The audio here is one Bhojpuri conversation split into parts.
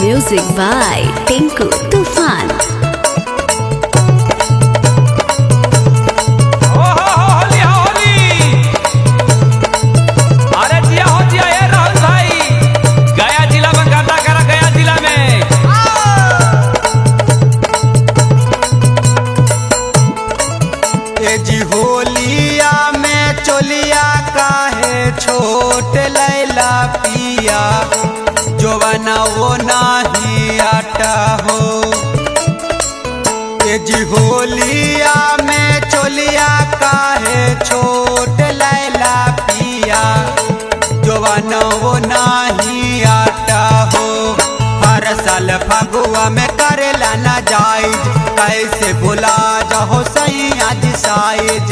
Music by Tinku Tufan. ओहो होली होली अरे जिया हो जिया ए राहुल भाई गया जिला में गाता करा गया जिला में ए जी होलिया में चोलिया काहे छोट लैला पिया जोवना वो नाही आटा हो ए जी होलिया में चोलिया काहे छोट लैला पिया जोवना वो नाही आटा हो हर साल फगुआ में करेला ना जाइज कैसे भुला जाओ सही आज साइज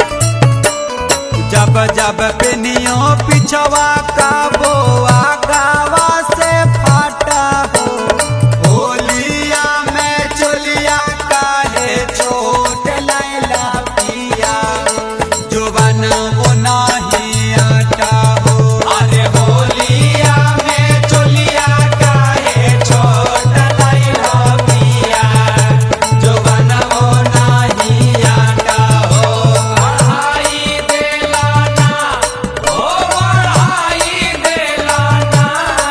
जब जब पिनियो पिछवा का बोआ गावा से फाटा हो होलिया में चोलिया काहे छोट लैला पिया जुबन वो नाही आटा हो अरे होलिया में चोलिया काहे छोट लैला पिया जुबन वो नाही आटा हो बढ़ाई देला ना ओ बढ़ाई देला ना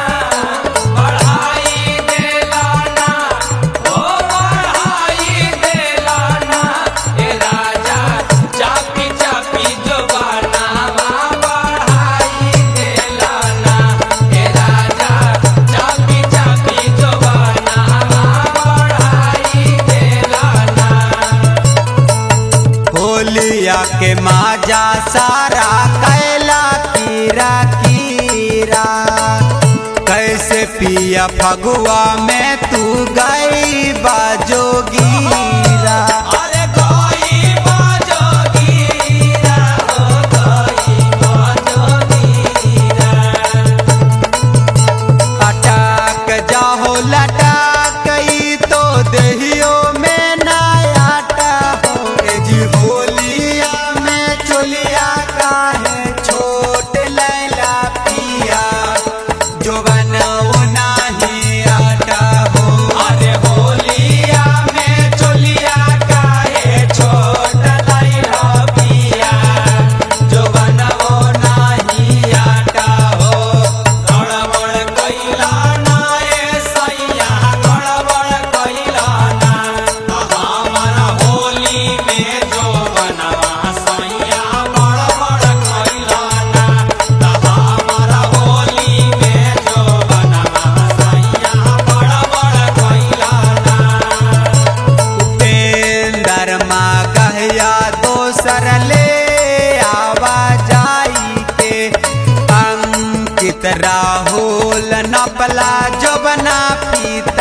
बढ़ाई देला ना ओ बढ़ाई देला ना ए राजा चापी चापी जो बनावा बढ़ाई देला ना ए राजा चापी चापी जो बनावा बढ़ाई देला ना होलिया के माजा सारा कैला कीरा कीरा कैसे पिया फगुआ में तू गई बाजोगीरा अरे कोई बाजो गिरा हो कोई बाजो गिरा अटक जाहो लटक ई तो देहियो में ना आटा हो ए जी होलिया में चोलिया काहे छोट लैला पिया जोवन वो नाही आटा हो अरे होलिया में चोलिया काहे छोट लैला पिया जो बनवो नाही आटा हो गड़बड़ कइला ना ए सैया गड़बड़ कइला ना हमारा होली में जो बनवा सैया गड़बड़ कइला ना हमारा होली में जो बनवा सैया गड़बड़ कइला ना उपेंदर माँ कहया दोसर ले आवा जाई के अंकित राहुल नपला जबना पीत